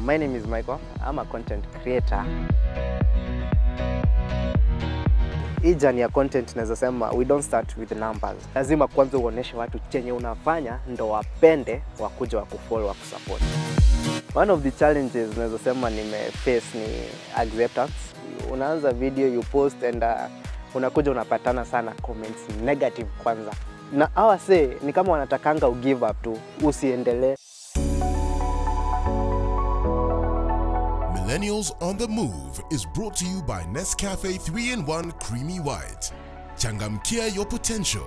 My name is Michael. I'm a content creator. Hii jani ya content naweza sema we don't start with numbers. Lazima kwanza uoneshe watu chenye unafanya ndo wapende wakuja wakufollow wakusupport. One of the challenges naweza sema nimeface ni acceptance. Unaanza video you post and uh, unakuja unapatana sana comments negative kwanza, na hawa say ni kama wanatakanga u give up tu, usiendelee. Millennials on the Move is brought to you by Nescafe 3 in 1 Creamy White. Changamkia your potential.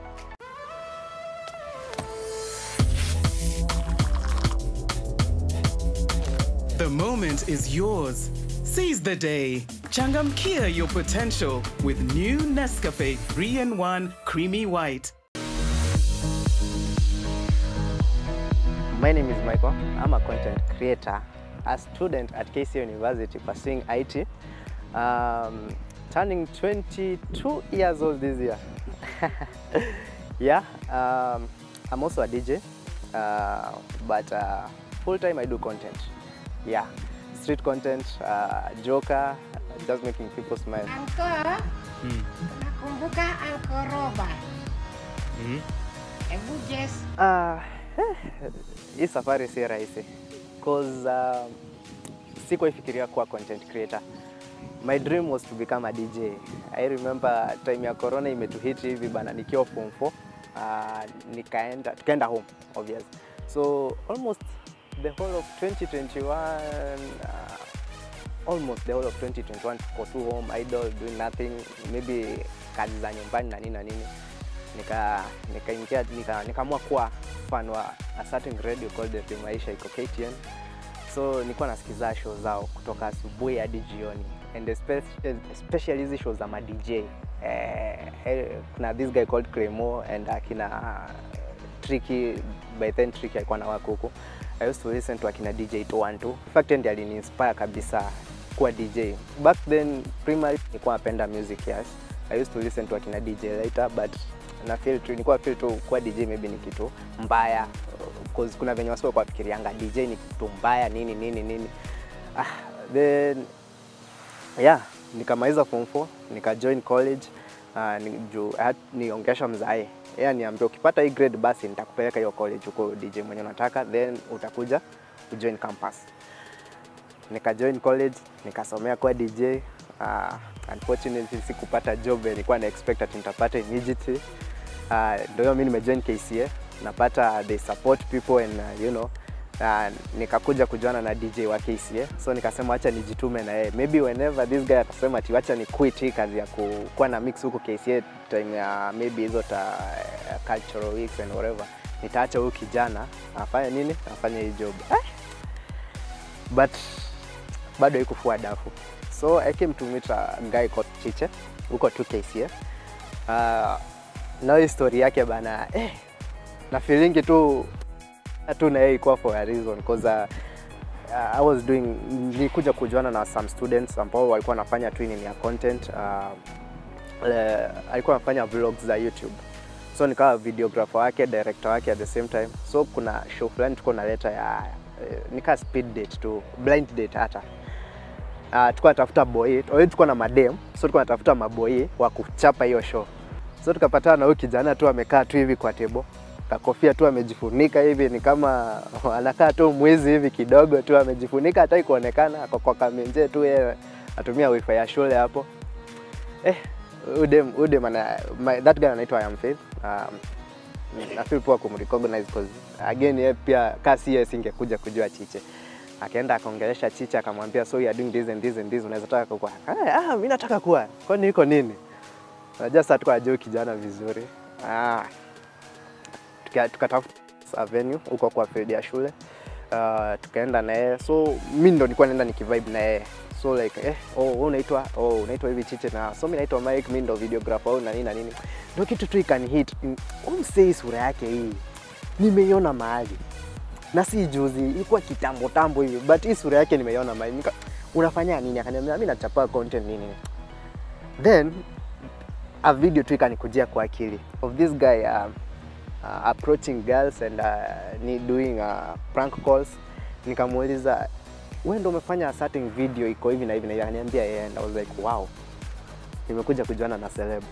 The moment is yours. Seize the day. Changamkia your potential with new Nescafe 3 in 1 Creamy White. My name is Michael. I'm a content creator, a student at KC University pursuing IT. Um, turning 22 years old this year. yeah, um, I'm also a DJ, uh, but uh, full time I do content. Yeah, street content, uh, joker, just making people smile. Anko, nakumbuka Anko Roba. Hebu Jess, Uh, hii safari si rahisi cause uh, sikuwahi fikiria kuwa content creator. My dream was to become a DJ. I remember time ya corona imetuhit hivi bana nikiwa form 4 uh, nikaenda tukaenda home obvious. So almost the whole of 2021 uh, almost the whole of 2021 tuko tu home idle doing nothing maybe kazi za nyumbani na nini na nini nika nikaingia nika, nikaamua kuwa fan wa a certain radio called the Maisha iko KTN. So nilikuwa nasikiza show zao kutoka asubuhi hadi jioni and espe- especially hizi show za ma DJ eh, eh, kuna this guy called Cremo and akina uh, Tricky by then Tricky alikuwa na wako huko. I used to listen to akina DJ 212. In fact ndiye aliniinspire kabisa kuwa DJ. Back then primary nilikuwa napenda music yes. I used to listen to akina DJ later but na feel tu nilikuwa feel tu kuwa DJ maybe ni kitu mbaya cause kuna venye wasi kwa fikirianga DJ ni kitu mbaya nini nini nini. Ah, then yeah, nikamaliza form 4 nika join college uh, ni, juu I had- niongesha mzae yeye niambia ukipata hii grade basi nitakupeleka hiyo college huko DJ mwenye unataka then utakuja ujoin campus nikajoin college nikasomea kuwa DJ. Uh, unfortunately sikupata job yenye nilikuwa na expect ati nitapata immediately. Uh, ndio hiyo mimi nimejoin KCA napata they support people and uh, you know uh, nikakuja kujuana na DJ wa KCA so nikasema acha nijitume na yeye maybe whenever this guy atasema ati wacha ni quit hii kazi ya ku- kuwa na mix huko KCA time ya maybe hizo ta uh, cultural weeks and whatever nitaacha huyu kijana afanye nini afanye hii job eh? but bado haikufua dafu so I came to meet a guy called Chiche huko tu KCA uh, na hii story yake bana eh, na feelingi tu tu na yeye ilikuwa for a reason cause uh, uh, I was doing nilikuja kujuana na some students ambao walikuwa wanafanya training ya content uh, uh, alikuwa anafanya vlogs za YouTube so nikawa videographer wake director wake at the same time so kuna show fulani tuko naleta ya uh, nikaa speed date tu blind date hata uh, tulikuwa natafuta boy already tulikuwa na madem so tulikuwa natafuta maboi wa kuchapa hiyo show so tukapatana na huyu kijana tu amekaa tu hivi kwa tebo kakofia tu amejifunika hivi ni kama anakaa tu mwizi hivi kidogo tu amejifunika hataki kuonekana ako kwa kamenje tu yeye atumia wifi ya shule hapo eh udem udem ana my, that guy anaitwa Iam Faith um, na feel poa kumrecognize because again yeye pia kasi yeye singekuja kujua Chiche akaenda akaongelesha Chiche akamwambia so you are doing this and this and this unaweza taka kuwa ah, ah mimi nataka kuwa kwani iko nini Unajua sasa tuko ajua kijana vizuri. Ah. Tuka- Tukatafuta tuka venue huko kwa field ya shule. Uh, tukaenda na yeye. So mimi ndo nilikuwa naenda nikivibe na yeye. So like eh oh wewe unaitwa oh unaitwa hivi Chiche na so mimi naitwa Mike mimi ndo videographer na nini na nini. Ndio kitu tu ikani hit. Umsei sura yake hii. Nimeiona mahali. Na si juzi, ilikuwa kitambo tambo hivi, but hii sura yake nimeiona mahali. Nika, unafanya nini? Akaniambia mimi nachapa content nini. Then a video tu ikanikujia kwa akili of this guy uh, uh, approaching girls and uh, ni doing uh, prank calls nikamuuliza wewe ndio umefanya a certain video iko hivi na hivi na hivi akaniambia yeye and I was like wow nimekuja kujuana na celeb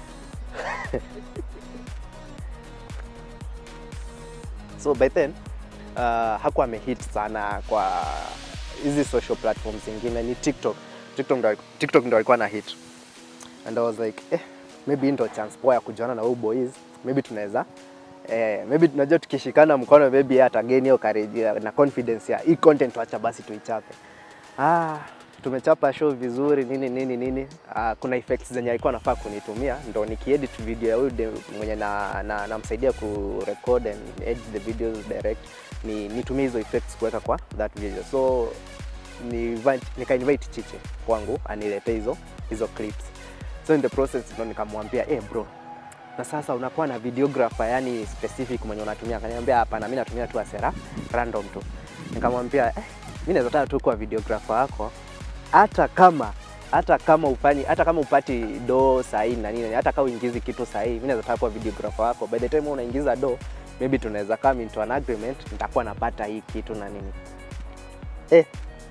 so by then uh, hakuwa amehit sana kwa hizi social platforms zingine ni tiktok tiktok ndo, TikTok ndo alikuwa na hit and I was like eh, maybe hii ndo chance poa ya kujuana na huyu boys maybe tunaweza eh, maybe tunajua tukishikana mkono maybe yeye atagain hiyo courage ya- na confidence ya hii content wacha basi tuichape ah, tumechapa show vizuri nini nini nini ah, kuna effects zenye alikuwa anafaa kunitumia ndo nikiedit video ya huyu dem mwenye na, na, namsaidia ku record and edit the videos direct ni nitumie hizo effects kuweka kwa that video so ni nika invite Chiche kwangu aniletee hizo hizo clips so in the process ndo nikamwambia eh bro na sasa unakuwa na videographer yani specific mwenye unatumia akaniambia hapana mimi natumia tu asera random tu nikamwambia eh, mimi naweza taka tu kuwa videographer wako hata kama hata kama ufanyi hata kama upati do sahihi na nini hata kama uingizi kitu sahihi mimi naweza taka kuwa videographer wako by the time wewe unaingiza do maybe tunaweza come into an agreement nitakuwa napata hii kitu na nini eh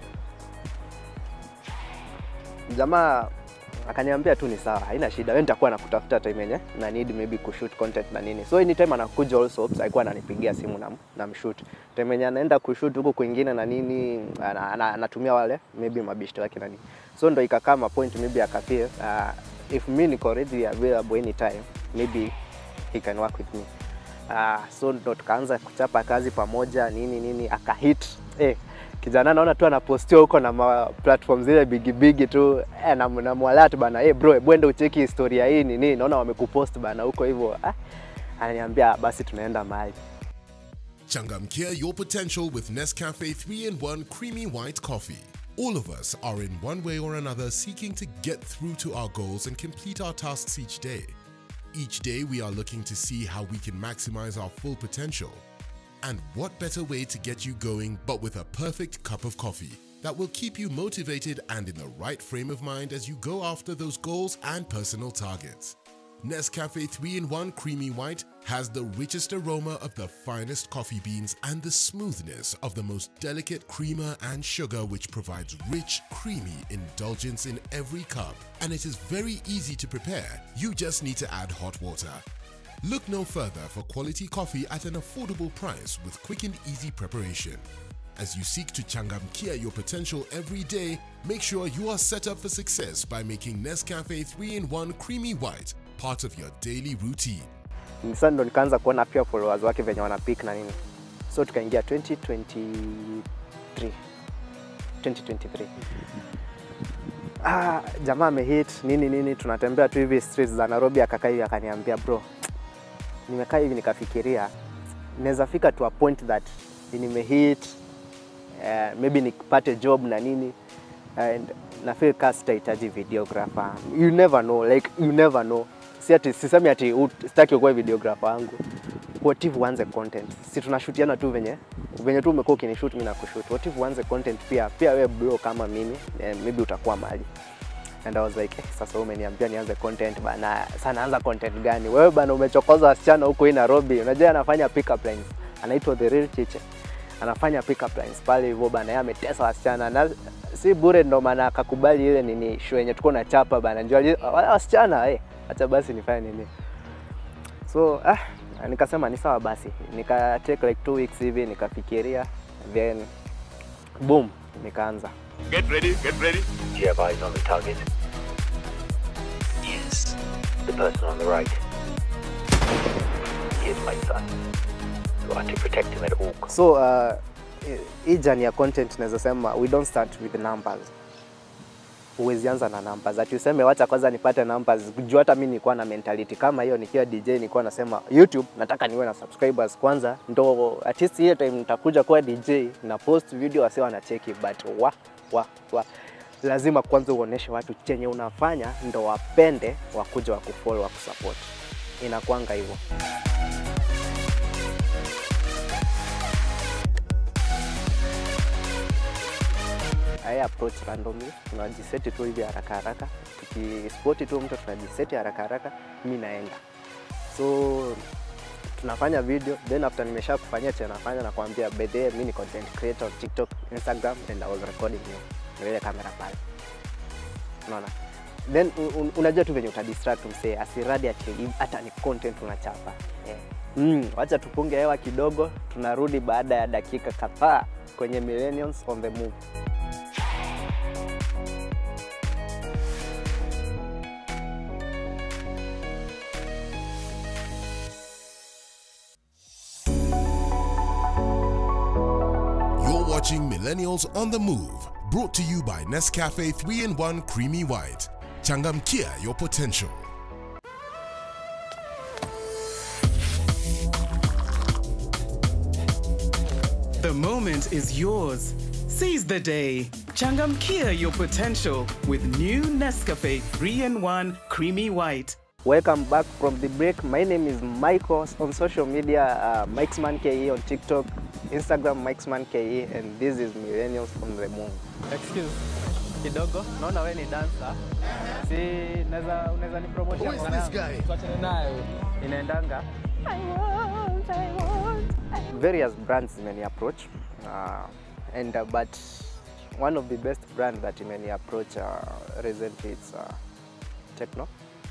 jamaa akaniambia tu ni sawa, haina shida, wewe nitakuwa nakutafuta time yenye na need maybe kushoot content na nini. So anytime anakuja also alikuwa ananipigia simu na na mshoot. Time yenye anaenda kushoot huko kwingine na nini ana- ana- anatumia wale maybe mabishto wake na nini. So ndo ikakaa ma point maybe akafeel uh, if me niko ready available anytime maybe he can work with me. Uh, so ndo tukaanza kuchapa kazi pamoja nini nini akahit eh, kijana naona tu anapostiwa huko na ma platform zile bigi bigi tu eh, na namwalert bana eh, bro bwende ucheki historia hii nini naona wamekupost bana huko hivyo ah, ananiambia basi tunaenda mahali Changamkia your potential with Nescafe 3 in 1 creamy white coffee. All of us are in one way or another seeking to get through to our goals and complete our tasks each day. Each day, we are looking to see how we can maximize our full potential. And what better way to get you going but with a perfect cup of coffee that will keep you motivated and in the right frame of mind as you go after those goals and personal targets. Nescafe 3 in 1 Creamy White has the richest aroma of the finest coffee beans and the smoothness of the most delicate creamer and sugar, which provides rich, creamy indulgence in every cup. And it is very easy to prepare. You just need to add hot water. Look no further for quality coffee at an affordable price with quick and easy preparation. As you seek to changamkia your potential every day, make sure you are set up for success by making Nescafe 3 in 1 Creamy White part of your daily routine. sasa ndo nikaanza kuona pia followers wake venye wana pick na nini so tukaingia 2023 2023 ah, jamaa amehit nini nini tunatembea tu hivi streets za Nairobi akakaa hivi akaniambia bro nimekaa hivi nikafikiria naweza fika to a point that nimehit uh, maybe nipate job na nini and na feel ka sitahitaji videographer you never know like you never know si ati sisemi ati ut- sitaki ukuwe videographer wangu what if uanze content si tunashutiana tu venye venye tu umekuwa ukinishoot mimi nakushoot what if uanze content pia pia wewe bro kama mimi eh, maybe utakuwa mali and I was like eh, sasa wewe umeniambia nianze content bana sasa naanza content gani wewe bana umechokoza wasichana huko hii Nairobi unajua anafanya pick up lines anaitwa the real chiche anafanya pick up lines pale hivyo bana yeye ametesa wasichana na si bure ndo maana akakubali ile nini show yenye tuko na chapa bana njoo ali- wale wasichana eh acha basi nifanye nini so ah nikasema ni sawa basi nika take like two weeks hivi nikafikiria then boom nikaanza Get ready, get ready. Do you have eyes on the target? Yes. The person on the right. He is my son. You are to protect him at all costs. so uh, hii journey ya content naweza sema we don't start with numbers huwezi anza na numbers ati useme wacha kwanza nipate numbers juu hata mi nilikuwa na mentality kama hiyo nikiwa DJ nilikuwa nasema YouTube nataka niwe na subscribers kwanza ndo at least ile time nitakuja kuwa DJ na post video wasi wanacheki but wa wa wa lazima kwanza uoneshe watu chenye unafanya ndo wapende wakuja wakufollow wakusupport inakwanga hivyo I approach randomly, tunajiseti tu hivi haraka haraka, tukispoti tu mtu tunajiseti haraka haraka, mi naenda. So tunafanya video then after nimesha kufanyia cha nafanya nakwambia by the way mimi ni content creator on TikTok, Instagram and I was recording you. Na ile kamera pale. Unaona? Then un, un, unajua tu venye utadistract msee asiradi ati hata ni content unachapa. Yeah. Mm, wacha tupunge hewa kidogo, tunarudi baada ya dakika kadhaa kwenye Millennials on the Move. You're watching Millennials on the Move, brought to you by Nescafe 3 in 1 Creamy White. Changamkia your potential. The moment is yours. Seize the day. Changamkia your potential with new Nescafe 3 in 1 Creamy White. Welcome back from the break. My name is Michael on social media, uh, Mikesman KE on TikTok, Instagram Mikesman KE, and this is Millennials on the Move. Excuse kidogo, naona wewe ni dancer. Si naweza unaweza ni promotion Who is this guy? Tuachane nayo. Inaendanga. Various brands imeni approach uh, and uh, but one of the best brand that imeni approach uh, recently it's uh, Techno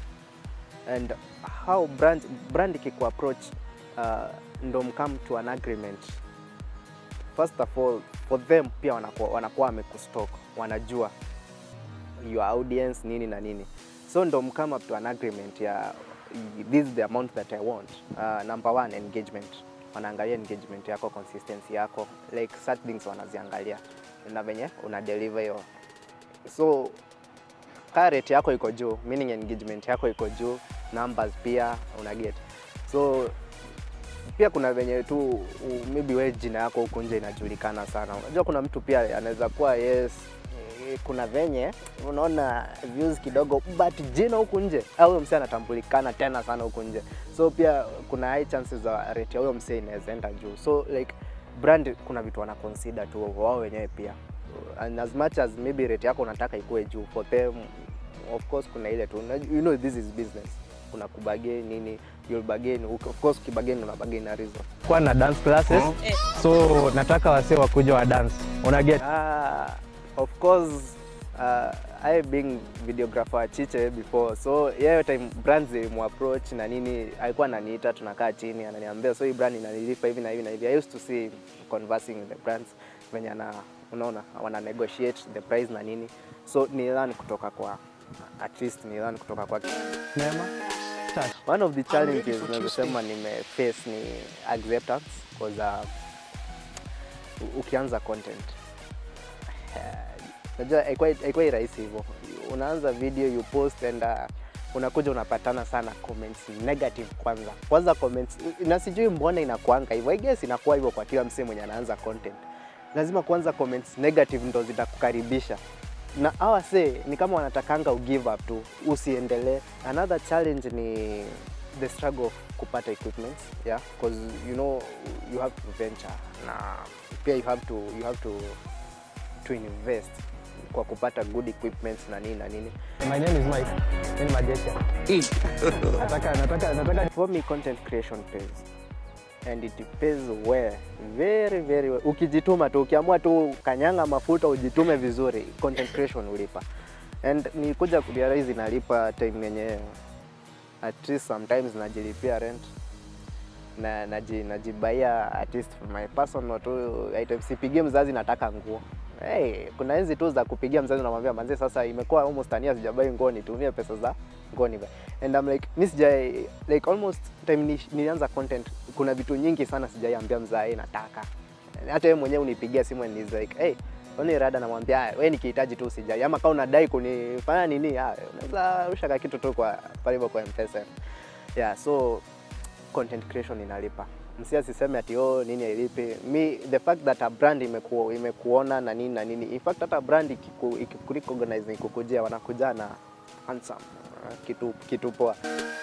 and how brand brand ikiku approach uh, ndo mkam to an agreement first of all for them pia wanakuwa, wanakuwa wamekustock wanajua your audience nini na nini so ndo mkam up to an agreement ya this is the amount that i want uh, number one engagement wanaangalia engagement yako consistency yako like such things wanaziangalia na venye una deliver hiyo so kaa rate yako iko juu meaning engagement yako iko juu numbers pia una get so pia kuna venye tu u- maybe we jina yako huku nje inajulikana sana unajua kuna mtu pia anaweza kuwa yes eh, kuna venye unaona views kidogo but jina huku nje au huyo msee anatambulikana tena sana huku nje so pia kuna high chances za rate ya huyo msee inaweza enda juu so like brand kuna vitu wana consider tu wao wenyewe pia and as much as maybe rate yako unataka ikuwe juu for them of course kuna ile tu unaj- you know this is business kuna kubagain nini you'll bargain of course ukibagain una bargain na reason kuwa na dance classes so nataka wasee wakuja wa dance una get Ah, of course uh, I being videographer wa Chiche before so yeye time brands approach na nini alikuwa ananiita tunakaa chini ananiambia so hii brand inanilipa hivi na hivi na hivi I used to see conversing with the brands venye ana unaona wana negotiate the price na nini so ni learn kutoka kwa at least ni learn kutoka kwa mema Start. one of the challenges nazosema nimeface ni acceptance because uh, u- ukianza content eh, najua haikuwa- haikuwa rahisi hivyo unaanza video you post and uh, unakuja unapatana sana comments negative kwanza kwanza comments na sijui mbona inakuanga hivyo i guess inakuwa hivyo kwa kila msee mwenye anaanza content lazima kwanza comments negative ndo zitakukaribisha na hawa se ni kama wanatakanga u give up tu usiendelee another challenge ni the struggle of kupata equipments yeah because you know you have to venture na pia you have to you have to to invest kwa kupata good equipments na nini na nini my name is Mike mimi ni majesha nataka nataka nataka for me content creation pays and it pays well very very well ukijituma tu ukiamua tu kanyanga mafuta ujitume vizuri content creation ulipa and nikuja kurealize inalipa time yenye at least sometimes najilipia rent na naji, najibaia at least for my personal tu items sipigie mzazi nataka nguo hey, kuna hizi tu za kupigia mzazi unamwambia manzi sasa imekuwa almost ania sijabai nguo nitumie pesa za nguo nivae and I'm like mi sija like almost time ni, nilianza content kuna vitu nyingi sana sijaiambia mzae nataka hata yeye mwenyewe unipigia simu and he's like hey Oni rada namwambia "Ah, wewe nikihitaji tu usijali ama kama unadai kunifanya nini ah, unaweza rusha ka kitu tu kwa pale hivyo kwa M-Pesa. Yeah, so content creation inalipa. Msi asiseme ati oh nini hailipi. Mi the fact that a brand imeku, imekuona na nini na nini. In fact hata brand ikiku, ikikurecognize ikikujia wanakuja na handsome uh, kitu kitu poa.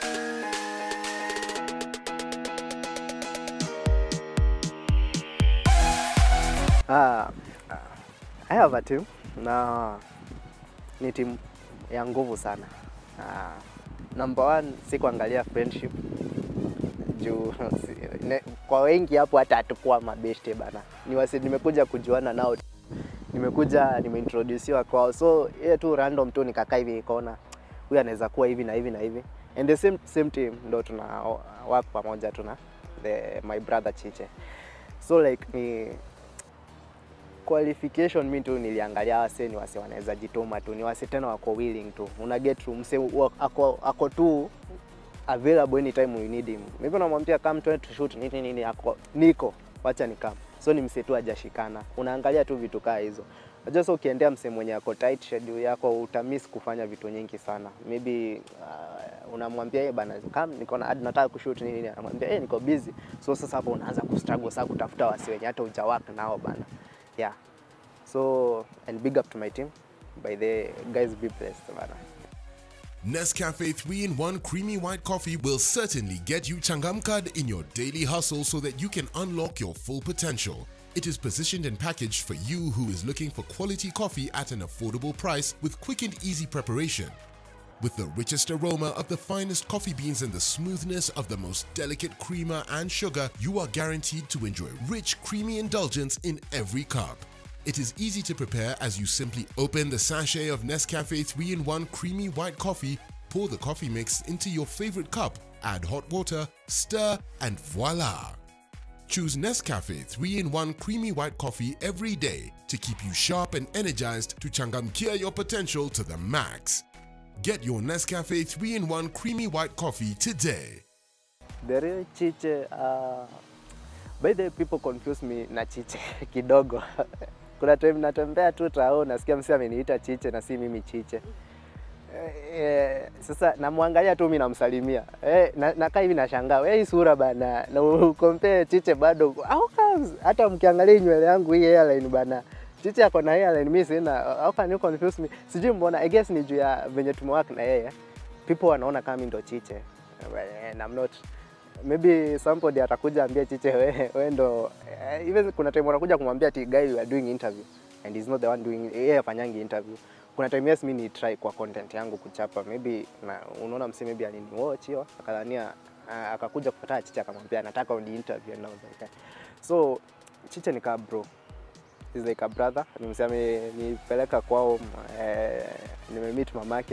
Ah, I have a team na ni timu ya nguvu sana. Ah, number one si kuangalia friendship juu si- ne- kwa wengi hapo hata hatukuwa mabeshte bana, ni wasi, nimekuja kujuana nao, nimekuja nimeintroduciwa kwao, so ile tu random tu nikakaa hivi nikaona huyu anaweza kuwa hivi na hivi na hivi, and the same same team ndo tuna work pamoja tuna the my brother Chiche, so like ni qualification mi tu niliangalia wase ni wase wanaweza jituma tu, ni wase tena wako willing tu, una get through mse wa- ako, ako tu available anytime you need him. Mimi namwambia come to to shoot nini nini, ako niko wacha ni come. So ni mse tu hajashikana, unaangalia tu vitu kaa hizo. Unajua sasa ukiendea mse mwenye ako tight schedule yako utamiss kufanya vitu nyingi sana. Maybe uh, unamwambia yeye bana come niko na hadi nataka kushoot nini nini, anamwambia eh niko busy. So sasa hapo unaanza kustruggle sasa kutafuta wasi wenye hata hujawak nao bana. Yeah. So and big up to my team. By the guys be blessed bana. Nescafe 3 in 1 creamy white coffee will certainly get you changamkad in your daily hustle so that you can unlock your full potential. It is positioned and packaged for you who is looking for quality coffee at an affordable price with quick and easy preparation. With the richest aroma of the finest coffee beans and the smoothness of the most delicate creamer and sugar, you are guaranteed to enjoy rich, creamy indulgence in every cup. It is easy to prepare as you simply open the sachet of Nescafe 3 in 1 creamy white coffee, pour the coffee mix into your favorite cup, add hot water, stir, and voila! Choose Nescafe 3 in 1 creamy white coffee every day to keep you sharp and energized to changamkia your potential to the max. Get your Nescafe 3 in 1 creamy white coffee today. The real Chiche, uh, by the way, people confuse me na Chiche kidogo. Kuna time natembea tu tao nasikia msi ameniita Chiche na si mimi Chiche. Eh, eh, sasa namwangalia tu mimi namsalimia. Eh, na, nakaa hivi nashangaa, wewe hii sura bana na ukompare Chiche bado. How comes hata mkiangalia hii nywele yangu hii hairline bana. Chiche ako na hairline mimi sina. How can you confuse me? Sijui mbona I guess ni juu ya venye tumework na yeye. People wanaona kama mimi ndo Chiche. And I'm not maybe somebody atakuja ambia Chiche we, we ndo eh, even kuna time wanakuja kumwambia ati guy you are doing interview and he's not the one doing yeye afanyangi interview. Kuna time yes mimi ni try kwa content yangu kuchapa maybe na unaona msi maybe alini watch hiyo akadhania ah, akakuja kupata Chiche akamwambia nataka uni interview and I was like, okay. So Chiche ni kama bro is like a brother. Nimsema nipeleka kwao eh, nimemeet mamake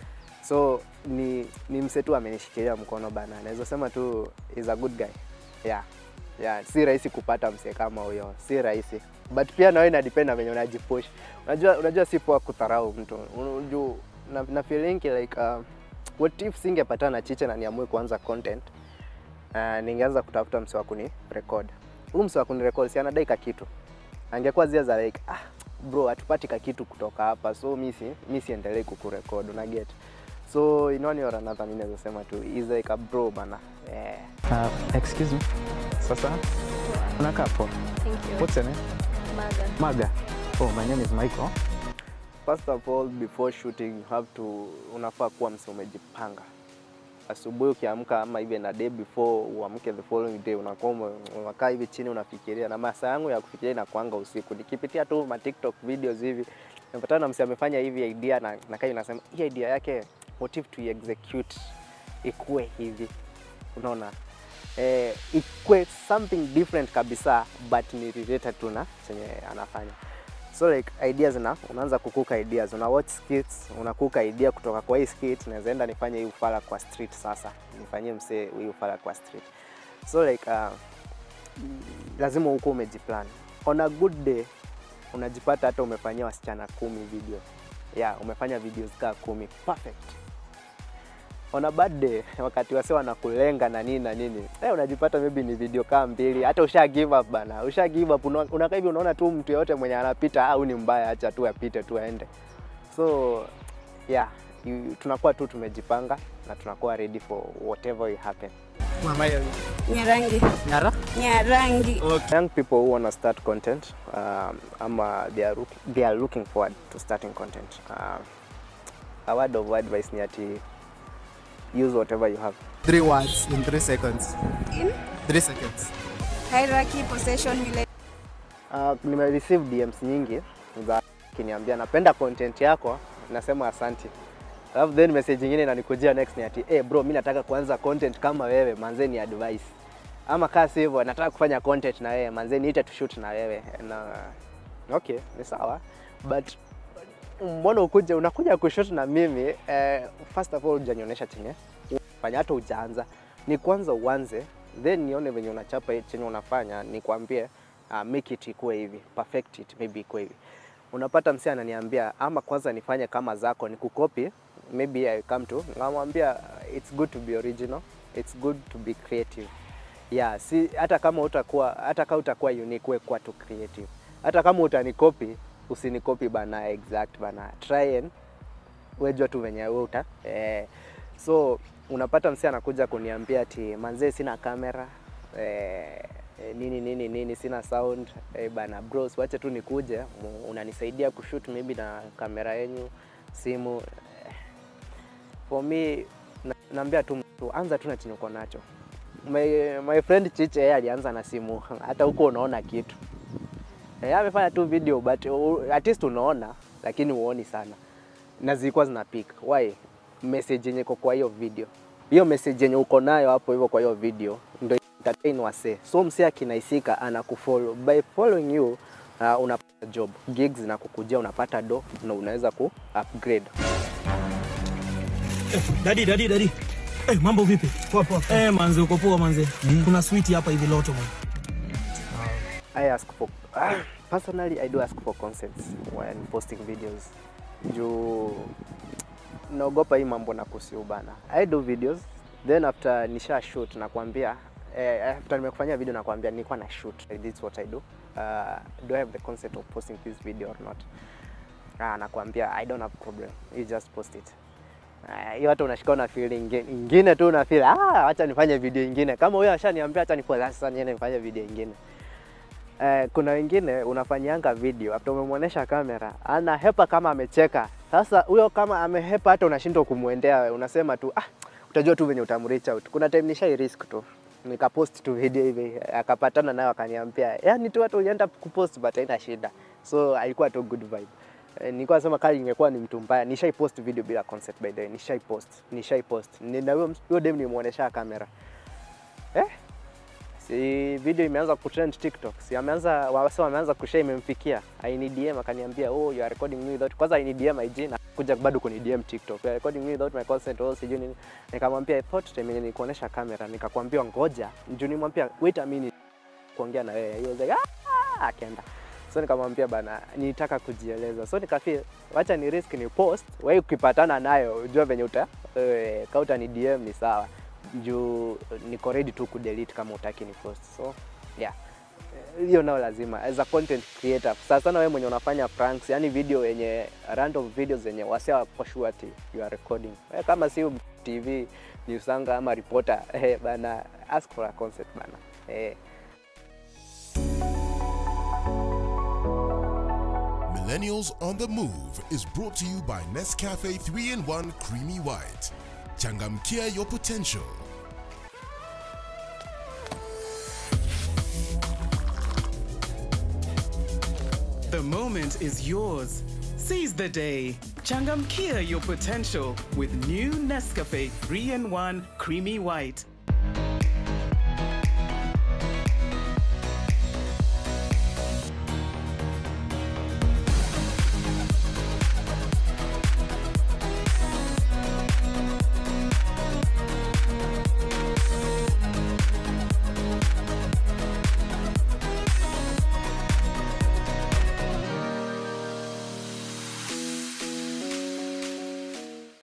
so ni, ni mse tu amenishikilia mkono bana, naweza sema tu is a good guy yeah. Yeah, si rahisi kupata mse kama huyo, si rahisi but pia nawe ina depend na venye unajipush. Unajua, unajua si poa kudharau mtu unajua, na, na feeling like uh, what if singepatana na Chiche na niamue kuanza content uh, ningeanza kutafuta mse wa kuni record. Huyu mse wa kuni record si anadai ka kitu, angekuwa zile za like ah, bro hatupati ka kitu kutoka hapa, so mi si mi siendelee kukurecord, una get so in one or another mi naweza sema tu is like a bro bana yeah. Uh, excuse me. Sasa unakaa poa. Thank you. What's your name? Maga. Maga. Oh, my name is Michael. First of all before shooting you have to unafaa kuwa mse umejipanga. Asubuhi ukiamka ama even na day before uamke the following day unakuwa ume- unakaa hivi chini unafikiria, na masaa yangu ya kufikiria inakuanga usiku. Nikipitia tu ma TikTok videos hivi napatana na mse amefanya hivi idea na nakaa inasema hii idea yake what if to execute ikue hivi, unaona eh, ikue something different kabisa but ni related tu na chenye anafanya so like ideas na unaanza kukuka ideas una watch skits unakuka idea kutoka kwa hii skit naweza enda nifanye hii ufala kwa street sasa nifanyie msee hii ufala kwa street so like uh, mm, lazima huko umejiplan on a good day unajipata hata umefanyia wasichana kumi video yeah umefanya videos kaa kumi perfect on a bad day wakati wase wanakulenga na nini na nini eh, unajipata maybe ni video kaa mbili hata usha give up bana usha give up Una- unakaa hivi unaona tu mtu yoyote mwenye anapita au ni mbaya acha tu apite tu aende so yeah you, tunakuwa tu tumejipanga na tunakuwa ready for whatever will happen Nyarangi. Nyara? Nyarangi. young people who want to start content um, ama they are, look- they are looking forward to starting content um, a word of advice ni ati use whatever you have Three words in three seconds. In Three seconds. hierarchy, possession, relation. Uh, nime receive DMs nyingi za kiniambia napenda content yako, nasema asanti. alafu then message nyingine inanikujia next ni ati eh bro, mi nataka kuanza content kama wewe, manze ni advice. Ama kaa si hivyo, nataka kufanya content na wewe, manze niite tushoot na wewe. Na okay, ni sawa but mbona ukuje unakuja kushoot na mimi eh, first of all hujanionyesha chenye fanya hata ujaanza ni kwanza uanze then nione venye unachapa chenye unafanya nikwambie uh, make it ikuwe hivi perfect it maybe ikuwe hivi unapata msee ananiambia ama kwanza nifanye kama zako ni kukopi maybe I come to namwambia uh, it's good to be original it's good to be creative yeah si hata kama utakuwa hata kama utakuwa unique we kuwa tu creative hata kama utanikopi usinikopi bana exact bana try and wejua tu venye we uta eh, so unapata msee anakuja kuniambia ati manzee sina kamera eh, eh, nini nini nini sina sound eh, bana bros wache tu nikuje mu- unanisaidia kushoot maybe na kamera yenyu simu eh, for me na, naambia tu mtu anza tu na chenye uko nacho my, my friend Chiche yeye alianza na simu hata huko unaona kitu Eh, amefanya tu video but uh, at least unaona lakini huoni sana na zilikuwa zina pick. Why? Message yenye iko kwa hiyo video, hiyo message yenye uko nayo hapo hivyo kwa hiyo video ndio entertain wase. So msee akinaisika anakufollow, by following you uh, unapata job, gigs zinakukujia, unapata do na unaweza ku upgrade. Dadi, dadi, dadi. Eh, mambo vipi? Poa poa. Eh, manze uko poa manze. Kuna sweet hapa hivi loto man. I ask for ah, personally I do ask for consents when posting videos. Juu naogopa hii mambo na kusiu bana. I do videos then after nisha shoot nakwambia eh, after nimekufanyia video nakwambia nilikuwa na shoot. This is what I do. Uh, do I have the consent of posting this video or not? Ah, nakwambia I don't have problem. You just post it. Ah, hiyo hata unashika na feel ingi- ingine tu una feel ah, acha nifanye video ingine. Kama huyo ashaniambia acha nipost sasa niende nifanye video ingine. Eh, kuna wengine unafanyanga video after umemwonyesha kamera anahepa kama amecheka. Sasa huyo kama amehepa, hata unashindwa kumwendea, unasema tu ah, utajua tu venye utamreach out. Kuna time nishai risk tu nikapost tu video hivi, akapatana nayo akaniambia, yani tu hata ulienda kupost but haina shida, so alikuwa tu good vibe. Eh, nilikuwa nasema kali ingekuwa ni mtu mbaya, nishai post video bila concept by the way, nishai post, nishai post. Ni- Na huyo huyo dem nimuonesha kamera eh si video imeanza kutrend TikTok, si ameanza wase wameanza kushare, imemfikia aini DM akaniambia, oh you are recording me without kwanza aini DM IG na kuja bado kuni DM TikTok, you are recording me without my consent, oh sijui nini. Nikamwambia I thought time yenye nikuonesha kamera, nikakwambia ngoja, njoo nimwambia wait a minute kuongea na wewe. He was like ah, akaenda so nikamwambia bana, nitaka kujieleza, so nikafeel wacha ni risk ni post, wewe ukipatana nayo ujua venye uta eh, kama utani DM ni sawa juu niko ready tu kudelete kama utaki ni post so yeah Eh, hiyo nao lazima as a content creator sasa sana wewe mwenye unafanya pranks yani video yenye random videos zenye wasea wako sure ati you are recording wewe kama si TV newsanga ama reporter eh bana ask for a concept bana eh Millennials on the Move is brought to you by Nescafe 3 in 1 Creamy White. Changamkia your potential. The moment is yours. Seize the day. Changamkia your potential with new Nescafe 3 in 1 Creamy White.